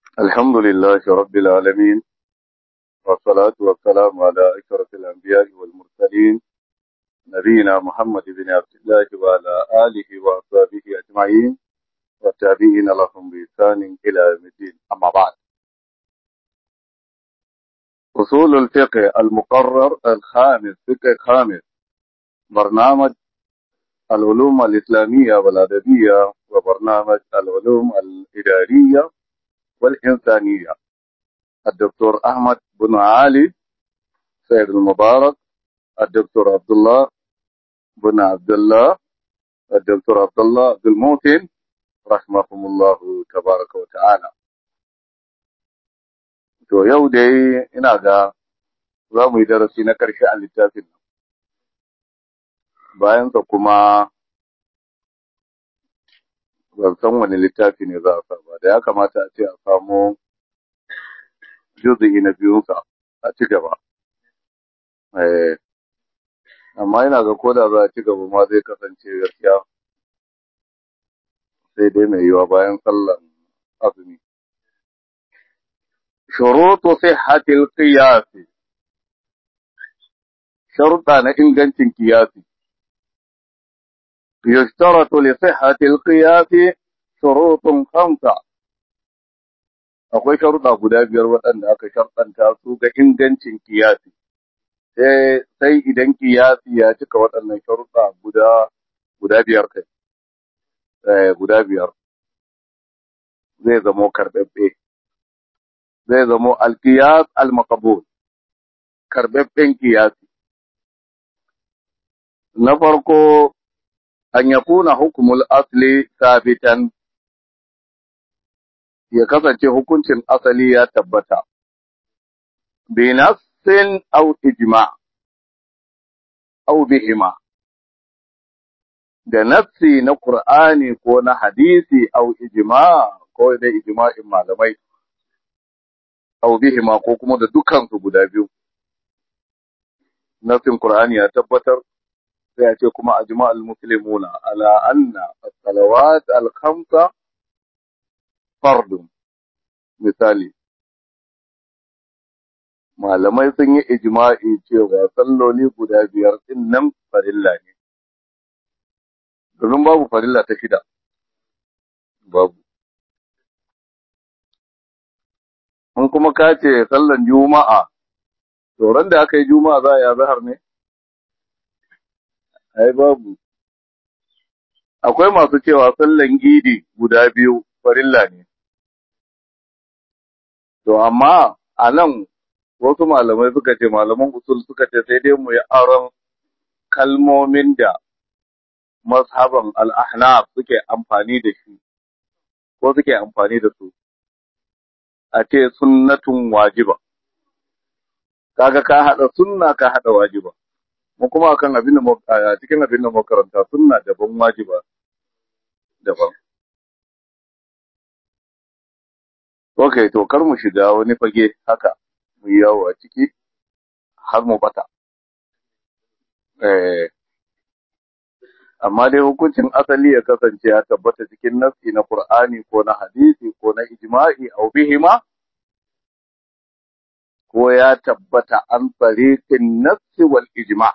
الحمد لله رب العالمين والصلاة والسلام على أشرف الأنبياء والمرسلين نبينا محمد بن عبد الله وعلى آله وأصحابه أجمعين والتابعين لهم بإحسان إلى يوم الدين أما بعد أصول الفقه المقرر الخامس فقه خامس برنامج العلوم الإسلامية والأدبية وبرنامج العلوم الإدارية والإنسانية الدكتور أحمد بن علي سيد المبارك الدكتور عبد الله بن عبد الله الدكتور عبد الله عبد الموتن رحمهم الله تبارك وتعالى to yau dai ina ga za mu yi darasi na ƙarshe a littafin nan bayansa kuma ban san wani littafi ne za a sa ba da ya kamata a ce a samo juzu'i na biyunsa a ci gaba amma ina ga koda za a ci gaba ma zai kasance gaskiya sai dai mai yiwa bayan sallan azumi shurutu sihhatil qiyas sharuɗa na ingancin kiyasi يشترط لصحة القياس شروط خمسة akwai sharuɗa guda biyar waɗanda aka sharɗanta su ga ingancin kiyasi sai idan kiyasi ya cika waɗannan sharuɗa guda guda biyar kai guda biyar zai zamo karɓaɓɓe zai zamo alkiyas almakabul karɓaɓɓen kiyasi na farko an yakuna hukumul asli sabitan ya kasance hukuncin asali ya tabbata bi nafsin aw ijma aw bihima da nafsi na qur'ani ko na hadisi aw ijma ko da ijma'in malamai aw bihima ko kuma da dukan su guda biyu nafsin qur'ani ya tabbatar sai ya ce kuma ajma al-muslimuna ala anna as-salawat al-khamsa fardun misali malamai sun yi ijma'i cewa salloli guda biyar din nan farilla ne domin babu farilla ta shida babu in kuma ka ce sallan juma'a to ran da aka yi juma'a za a yi zahar ne ai babu akwai masu cewa sallan idi guda biyu farilla ne to amma a nan wasu malamai suka ce malaman usul suka ce sai dai mu yi aron kalmomin da mazhaban al-ahnaf suke amfani da shi ko suke amfani da su a ce sunnatun wajiba kaga ka hada sunna ka hada wajiba mu kuma akan abin da cikin abin da makaranta sunna daban wajiba daban Ok, to kar mu shiga wani fage haka mu yi yawo a ciki har mu bata eh amma dai hukuncin asali ya kasance ya tabbata cikin nassi na Qur'ani ko na hadisi ko na ijma'i au bihima ko ya tabbata an tariqin nassi wal ijma'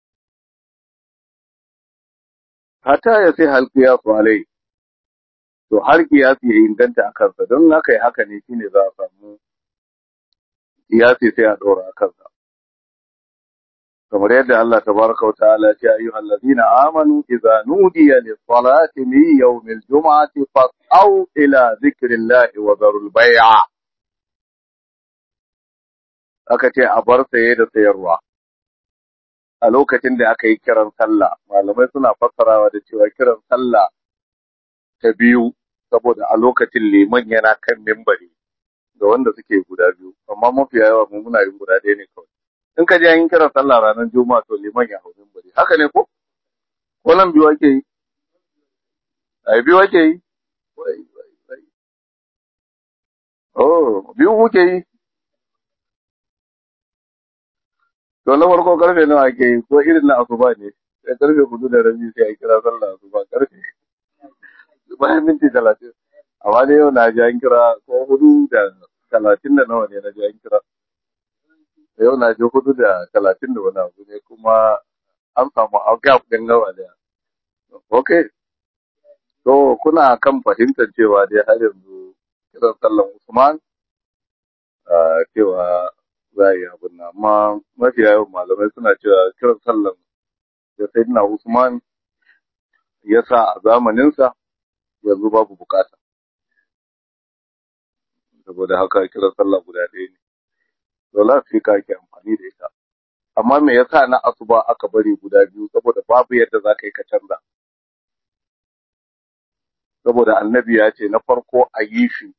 hata ya sai hal qiyasu alai to har kiyasi ya inganta a kansa don haka yi haka ne shine za a samu kiyasi sai a ɗora a kansa kamar yadda Allah tabaraka wa ta'ala ce ayyuhal ladina amanu idza nudiya lis salati min yawmil jum'ati fas'au ila dhikrillahi wa dharul bay'a aka ce a bar saye da sayarwa a lokacin da aka yi kiran sallah malamai suna fassarawa da cewa kiran sallah ta biyu saboda a lokacin liman yana kan mimbari da wanda suke guda biyu amma mafiya yawa mu muna yin guda ɗaya ne kawai in ka je an yi kiran sallah ranar juma'a to liman ya hau mimbari haka ne ko ko nan biyu ake yi ai biyu ake yi oh biyu kuke yi to na farko karfe nawa ake yi ko irin na asuba ne sai karfe hudu da rabi sai a kira sallah asuba karfe bayan minti talatin amma dai yau na ji an kira ko hudu da talatin da nawa ne na ji an kira yau na ji hudu da talatin da wani abu ne kuma an samu gap ɗin gawa daya ok to kuna kan fahimtar cewa dai har yanzu kiran sallan usman cewa za a yi abin nan amma mafi yawan malamai suna cewa kiran sallan da sayyidina usman ya sa a zamaninsa yanzu babu bukata saboda haka kiran sallah guda ɗaya ne dole sai ka ake amfani da ita amma me yasa na asuba aka bari guda biyu saboda babu yadda za ka yi ka canza saboda annabi ya ce na farko a yi shi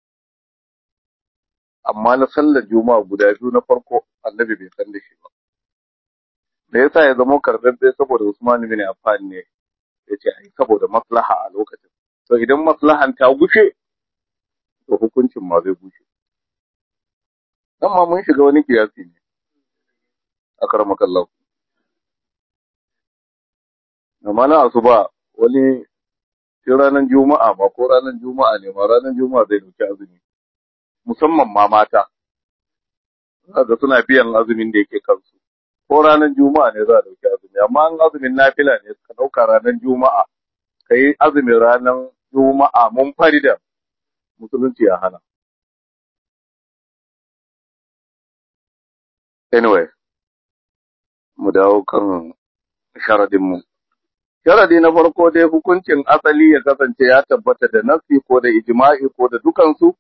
amma na sallar juma'a guda biyu na farko annabi bai san da shi ba da yasa ya zama karɓaɓɓe saboda Usman bin Affan ne ya ce ai saboda maslaha a lokacin to idan maslahan ta gushe to hukuncin ma zai gushe dan ma mun shiga wani kiyasi ne akramakallahu amma na asuba wani shi ranar juma'a ba ko ranar juma'a ne ma ranar juma'a zai dauki azumi musamman ma mata ga suna biyan azumin da yake kansu ko ranar juma'a ne za a dauki azumi amma an azumin nafila ne ka dauka ranar juma'a ka yi azumin ranar juma'a mun farida musulunci ya hana anyway mu dawo kan sharadin mu sharadi na farko dai hukuncin asali ya kasance ya tabbata da nafsi ko da ijma'i ko da dukansu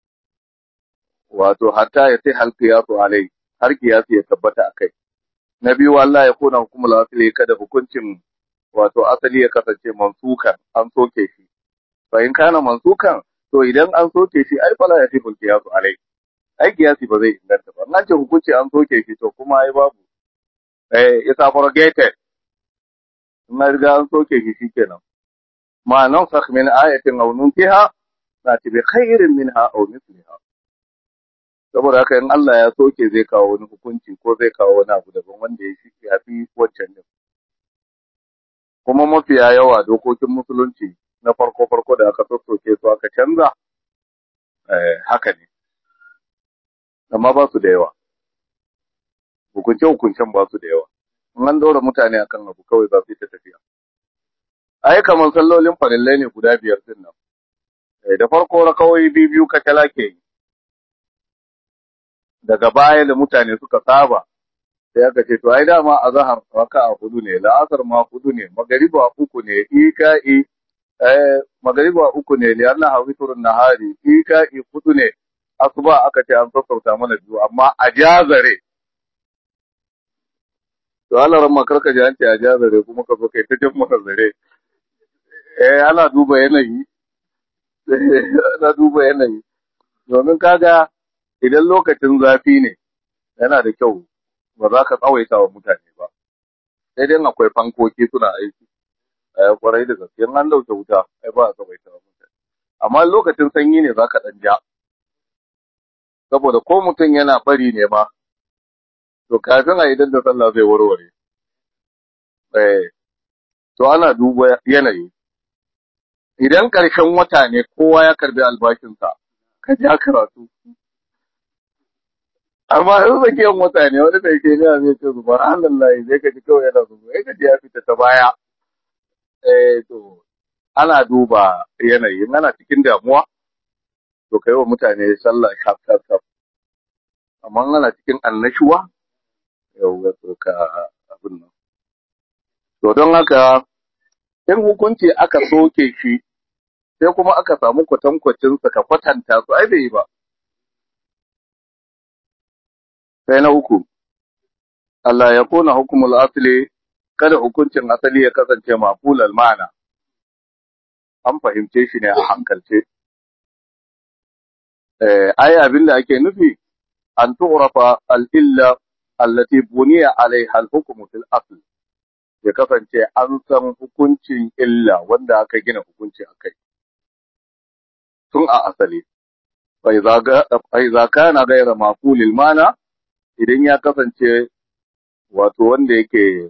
wato hatta ya sai halqiyasu alai har kiyasi ya tabbata akai na biyu Allah ya kona hukumul asali kada hukuncin wato asali ya kasance mansukan an soke shi fa in kana mansukan to idan an soke shi ai fala ya tafi kiyasu alai ai kiyasi ba zai inganta ba nan ce hukunci an soke shi to kuma ai babu eh it's abrogated na riga an soke shi shikenan ma nan sakh min ayatin aw nuntiha na tibi khairin minha aw mithliha saboda haka in Allah ya soke zai kawo wani hukunci ko zai kawo wani abu daban wanda ya shi ya fi wancan din kuma mafiya yawa dokokin musulunci na farko farko da aka soke su aka canza eh haka ne amma ba su da yawa hukunce hukuncen ba su da yawa in an dora mutane akan abu kawai za su yi ta tafiya ai kamar sallolin farillai ne guda biyar din nan da farko rakawai biyu biyu katala ke yi daga baya da mutane suka saba sai aka ce to ai dama a zahar raka'a hudu ne la'asar ma hudu ne magariba uku ne ika'i eh magariba uku ne li Allah witrun nahari ika'i hudu ne asuba aka ce an sassauta mana biyu amma a jazare to Allah ran makarka ji an ce a jazare kuma ka zo kai ta jin maka zare eh ana duba yanayi ana duba yanayi domin kaga idan lokacin zafi ne yana da kyau ba za ka tsawaita wa mutane ba sai dai akwai fankoki suna aiki a kwarai da gaske an dauke wuta ai ba a tsawaita wa mutane amma lokacin sanyi ne za ka dan ja saboda ko mutum yana bari ne ma to kafin a idan da sallah zai warware eh to ana duba yanayi idan ƙarshen wata ne kowa ya karbi albashinsa ka ja karatu amma in tsakiyar wata ne wani da yake gina zai ce zubar halallahi zai ka ji kawai yana zubar ya ji ya fita ta baya eh to ana duba yanayi ana cikin damuwa to kai wa mutane sallah shaf shaf shaf amma ana cikin annashuwa yau ya ka abin nan to don haka in hukunci aka soke shi sai kuma aka samu kwatankwacin ka kwatanta su ai bai yi ba sai na uku Allah ya kona hukumul asli kada hukuncin asali ya kasance mafulal ma'ana an fahimce shi ne a hankalce eh ai abin da ake nufi an tu'rafa al-illa allati buniya alaiha al-hukmu fil asl ya kasance an san hukuncin illa wanda aka gina hukunci akai tun a asali fa idza kana ghayra mafulil ma'ana idan ya kasance wato wanda yake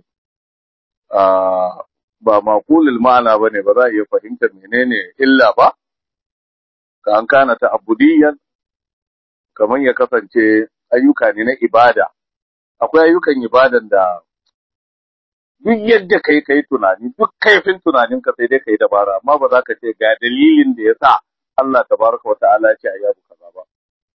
ba makulul ma'ana ba ne ba za a iya fahimtar menene illa ba ka an kana ta abudiyan kamar ya kasance ayyuka ne na ibada akwai ayyukan ibadan da duk yadda kai kai tunani duk kaifin tunanin ka sai dai kai dabara amma ba za ka ce ga dalilin da ya sa Allah tabaraka wa ta'ala ya ce ayi abu kaza ba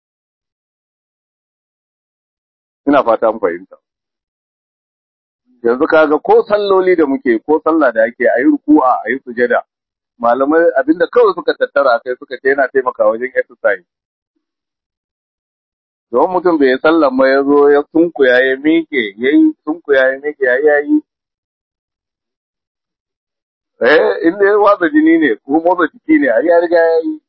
ina fata mun fahimta yanzu kaga ko salloli da muke ko sallah da ake ayi ruku'a ayi sujada malamai abinda kawai suka tattara kai suka ce yana taimakawa wajen exercise don mutum bai sallan ba ya zo ya sunkuya ya miƙe ya yi sunkuya ya miƙe ya yi ya yi eh inda ya watsa jini ne ko motsa jiki ne a ya riga ya yi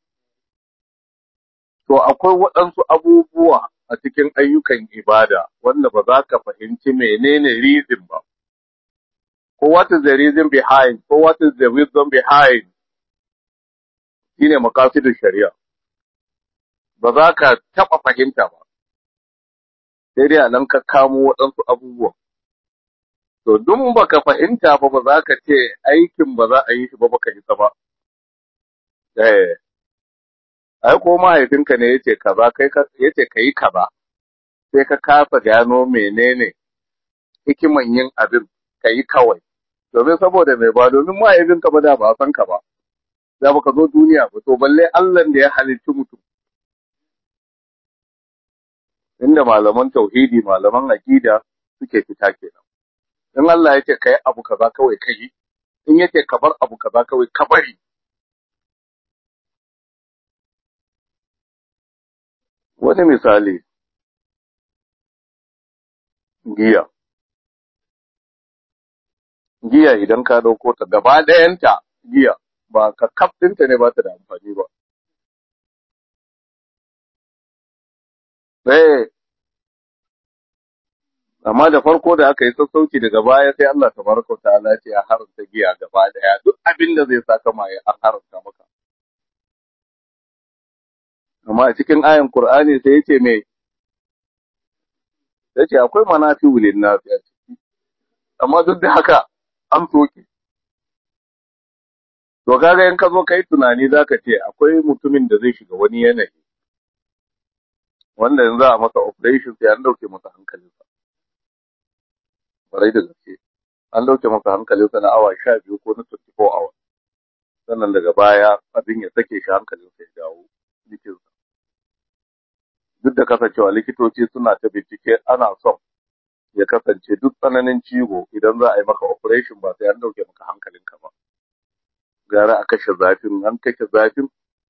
to akwai waɗansu abubuwa a cikin ayyukan ibada wanda ba za ka fahimci menene reason ba ko what is the reason behind ko what is the wisdom behind shine makasidin shari'a ba za ka taɓa fahimta ba sai dai a nan ka kamo waɗansu abubuwa to duk baka fahimta ba ba za ka ce aikin ba za a yi shi ba baka isa ba eh ai ko mahaifinka ne yace kaza kai ka yace kai kaza sai ka kasa gano menene hikiman yin abin kai kawai domin saboda mai ba domin mahaifinka ba da ba san ka ba da baka zo duniya ba to balle Allah da ya halicci mutum inda malaman tauhidi malaman aqida suke fita kenan in Allah ya ce kai abu kaza kawai kai in yace ka bar abu kaza kawai ka bari wani misali giya giya idan ka dauko ta gaba ɗayanta giya ba ka kaf ɗinta ne ba ta da amfani ba sai amma da farko da aka yi sassauci daga baya sai Allah tabaraka ta'ala ce ya haramta giya gaba daya duk abin da zai saka mai an haramta maka amma a cikin ayan Qur'ani sai yace me yace akwai manafi'u lin-nas a ciki amma duk da haka an soke to kaga in ka zo kai tunani zaka ce akwai mutumin da zai shiga wani yanayi wanda yanzu a masa operation sai an dauke masa hankalinsa barai da gaske an dauke masa hankalinsa na awa sha biyu ko na 24 hours sannan daga baya abin ya sake shi hankalinsa ya dawo jikinsa duk da kasancewa likitoci suna ta bincike ana son ya kasance duk tsananin ciwo idan za a yi maka operation ba sai an dauke maka hankalinka ba gara a kashe zafin an kashe zafin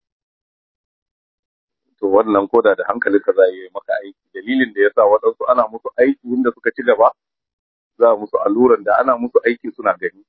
to wannan koda da hankalinka za a yi maka aiki dalilin da yasa waɗansu ana musu aiki inda suka ci gaba za a musu alluran da ana musu aiki suna gani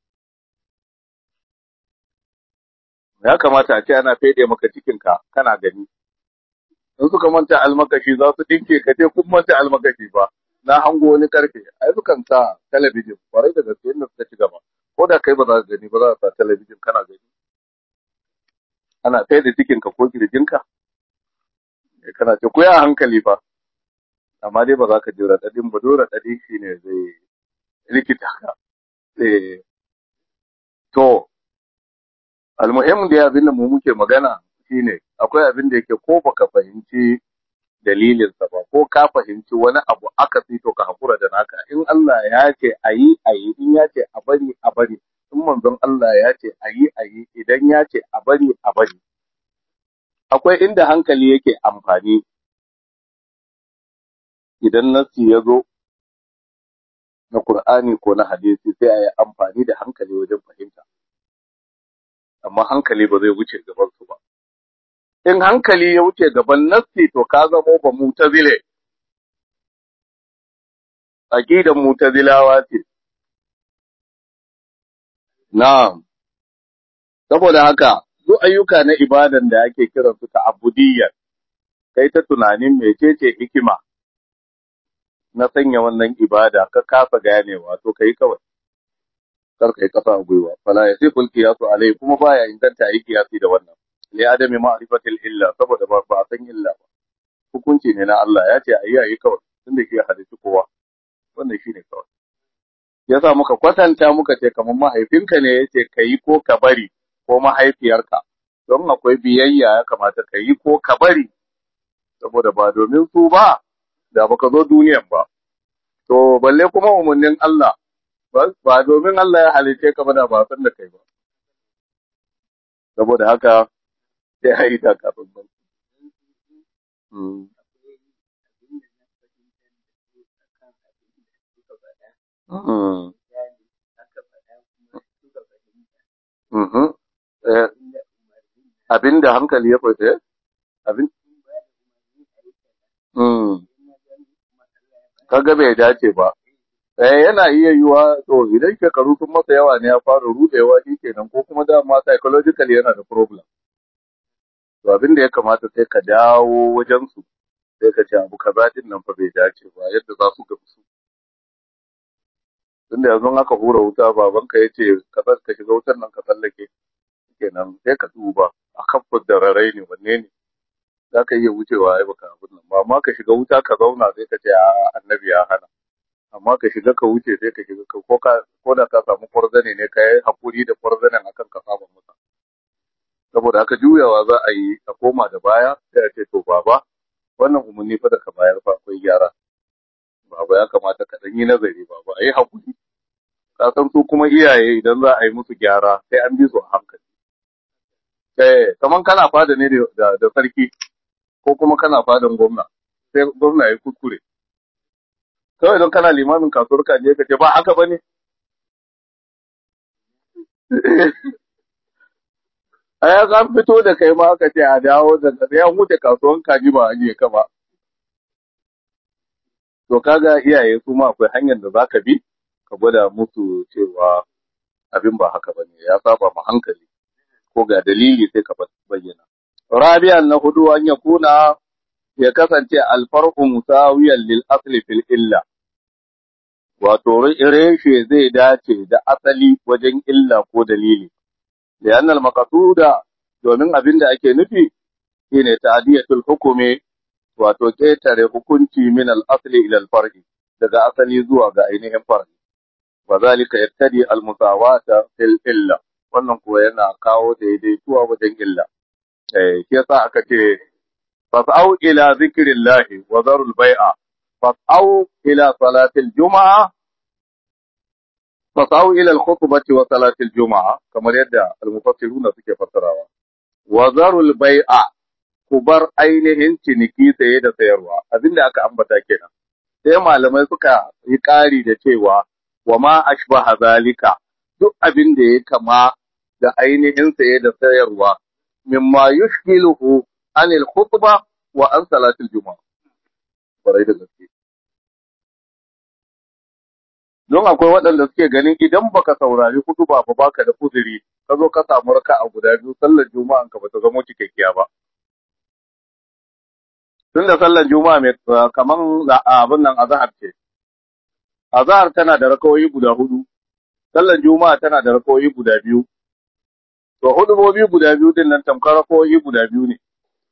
ya kamata a ce ana fede maka cikinka kana gani in suka manta almakashi za su dinke ka ce kun manta almakashi ba na hango wani karfe ai sukan sa talabijin kwarai da gaske inda suka ci gaba ko da kai ba za ka gani ba za ka sa talabijin kana gani ana fede cikinka ko kirjinka kana ce ku ya hankali fa amma dai ba za ka ji raɗaɗin ba dole raɗaɗi shi ne zai rikita ka to almuhim da abin da mu muke magana shine akwai abin da yake ko baka fahimci dalilinsa ba ko ka fahimci wani abu aka to ka hakura da naka in Allah ya ce ayi ayi in ya ce a bari a bari in manzon Allah ya ce ayi ayi idan ya ce a bari a bari akwai inda hankali yake amfani idan nasi ya zo na Qur'ani ko na hadisi sai a yi amfani da hankali wajen fahimta amma hankali ba zai wuce gaban su ba in hankali ya wuce gaban nasi to ka zamo ba mutazile aqidan mutazilawa ce na'am saboda haka duk ayyuka na ibadan da ake kiran su ta'abbudiyya kai ta tunanin mecece hikima na sanya wannan ibada ka kafa ganewa to kai kawai kar kai kasa a gwiwa fala ya siful qiyasu alai kuma baya inganta yi qiyasi da wannan li adami ma'rifatil illa saboda ba ba san illa ba hukunci ne na Allah ya ce ayi ayi kawai tunda shi ya halitta kowa wannan shine kawai yasa muka kwatanta muka ce kamar mahaifinka ne yace kai ko ka bari ko mahaifiyarka don akwai biyayya ya kamata ka yi ko ka bari saboda ba domin su ba da baka zo duniyan ba to balle kuma umarnin Allah ba domin Allah ya halice ka ba da ba san da kai ba saboda haka sai a yi ta kafin ba abin da hankali ya fita abin kaga bai dace ba eh yana iya yiwa to idan shekaru sun masa yawa ne ya fara rudewa shi kenan ko kuma dama psychologically yana da problem to abin da ya kamata sai ka dawo wajen su sai ka ce abu kaza din nan fa bai dace ba yadda za su gamsu tunda yanzu aka hura wuta babanka ya ce ka ka shiga wutar nan ka tsallake kenan sai ka duba a kan rarai ne wanne ne za ka iya wucewa ai baka abin nan ba amma ka shiga wuta ka zauna sai ka ce a annabi ya hana amma ka shiga ka wuce sai ka shiga ko ka ko da ka samu kwarzane ne ka yi hakuri da kwarzanen akan ka saba masa saboda haka juyawa za a yi a koma da baya sai a ce to baba wannan umarni fa da ka bayar fa akwai gyara baba ya kamata ka dan yi nazari baba a yi hakuri ka san su kuma iyaye idan za a yi musu gyara sai an bi su a hankali eh kaman kana fada ne da da sarki ko kuma kana fadan gwamna sai gwamna ya kuskure kawai don kana limamin kasuwar ka je ka ce ba haka bane a ya an fito da kai ma aka ce a dawo da sai an huce kasuwan kaji ba a je ka ba to kaga iyaye su ma akwai hanyar da zaka bi ka gwada musu cewa abin ba haka bane ya saba ma hankali ko ga dalili sai ka bayyana rabi'an na hudu an yakuna ya kasance alfar'u musawiyan lil asli fil illa wato reshe zai dace da asali wajen illa ko dalili lian al maqsuda domin abin da ake nufi shine ta'diyatul hukumi wato ketare hukunci min al asli ila al far'i daga asali zuwa ga ainihin far'i wa zalika yattadi al musawata fil illa wannan kuwa yana kawo daidaituwa wajen illa eh shi yasa aka ce fas'au ila zikrillahi wa zarul bai'a fas'au ila salatil juma'a fas'au ila al-khutbati wa salatil juma'a kamar yadda al-mufassiruna suke fassarawa wa zarul bai'a ku bar ainihin ciniki saye da sayarwa abinda aka ambata kenan sai malamai suka yi ƙari da cewa wa ma ashbaha zalika duk abin da ya kama da ainihin saye da sayarwa mimma yushkiluhu anil khutba wa an salatul juma'a barai da gaske don akwai waɗanda suke ganin idan baka saurari khutba ba baka da uzuri ka zo ka samu raka a guda biyu sallar juma'an ka bata zama cikakkiya ba tun da sallar juma'a mai kaman abin nan azhar ce azhar tana da rakawoyi guda hudu sallar juma'a tana da rakawoyi guda biyu To hudubobi guda biyu din nan tamkar rakoyi guda biyu ne.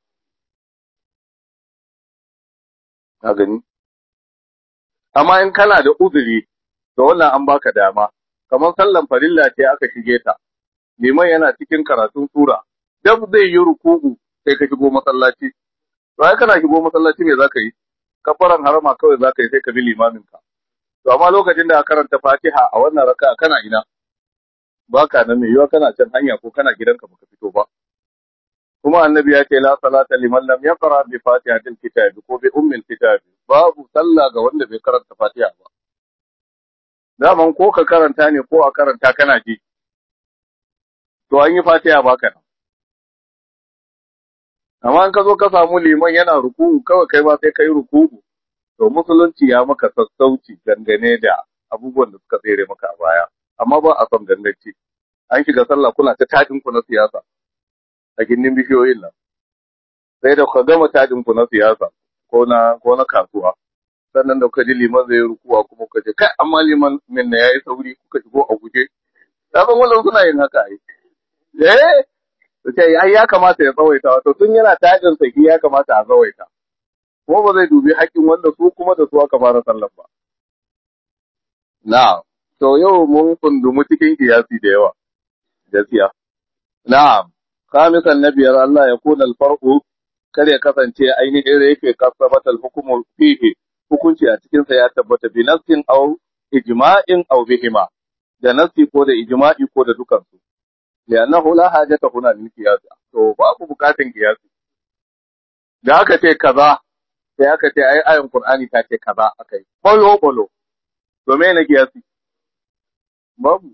Ka gani? Amma in kana da uzuri, to wannan an baka dama, kamar sallan farilla ce aka shige ta, liman yana cikin karatun sura, dab zai yi ruku'u sai ka shigo masallaci. To ai kana shigo masallaci me zaka yi? Kafaran harama kawai zaka yi sai ka bi limaminka. To amma lokacin da ka karanta Fatiha a wannan raka'a kana ina? baka nan mai yiwa kana can hanya ko kana gidanka baka fito ba kuma annabi ya ce la salata liman lam yaqra bi fatihatil kitab ko bi ummil kitab babu sallah ga wanda bai karanta fatiha ba daman ko ka karanta ne ko a karanta kana ji to an yi fatiha baka nan amma in ka zo ka samu liman yana ruku'u kawai kai ba sai kai ruku'u to musulunci ya maka sassauci dangane da abubuwan da suka tsere maka a baya amma ba a son ganganci an shiga sallah kuna ta tajin ku na siyasa a gindin bishiyoyin nan sai da ka gama tajin ku na siyasa ko na ko na kasuwa sannan da ka ji liman zai rukuwa kuma ka ce kai amma liman min na yayi sauri kuka shigo a guje ta san wannan suna yin haka ai eh to ce ai ya kamata ya tsawaita wato tun yana tajin saki ya kamata a tsawaita kuma ba zai dubi haƙƙin wanda su kuma da su aka fara sallar ba na'am To yau mun kundumu cikin kiyasi da yawa, gaskiya. Na'am, khamisan na biyar Allah ya kuna alfar'u kar ya kasance ainihin yake kasabatal hukumu fihi hukunci a cikin sa ya tabbata bi nassin aw ijma'in aw bihima da nassi ko da ijma'i ko da dukan su li'annahu la hajata huna lil qiyas to babu bukatun qiyas da aka ce kaza sai aka ce ai ayin qur'ani ta ce kaza akai bolo bolo to me ne qiyas babu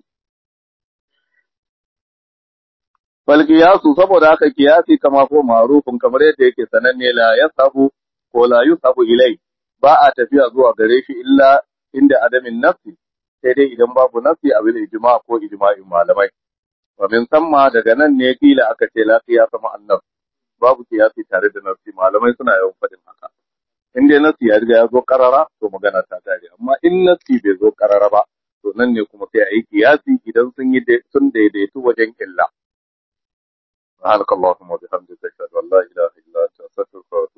bal qiyasu saboda haka qiyasi kama ko ma'rufun kamar yadda yake sananne la yasabu ko la yusabu ilai ba a tafiya zuwa gare shi illa inda adamin nafsi sai dai idan babu nafsi a bil ijma ko ijma'in malamai wa min samma daga nan ne kila aka ce la qiyasa ma annaf babu qiyasi tare da nafsi malamai suna yawan fadin haka in dai nafsi ya riga ya zo karara to magana ta tare amma in nafsi bai zo karara ba to nan ne kuma sai a yi qiyasi idan sun yi sun daidaitu wajen illa سبحانك اللهم وبحمدك اشهد ان لا اله الا انت استغفرك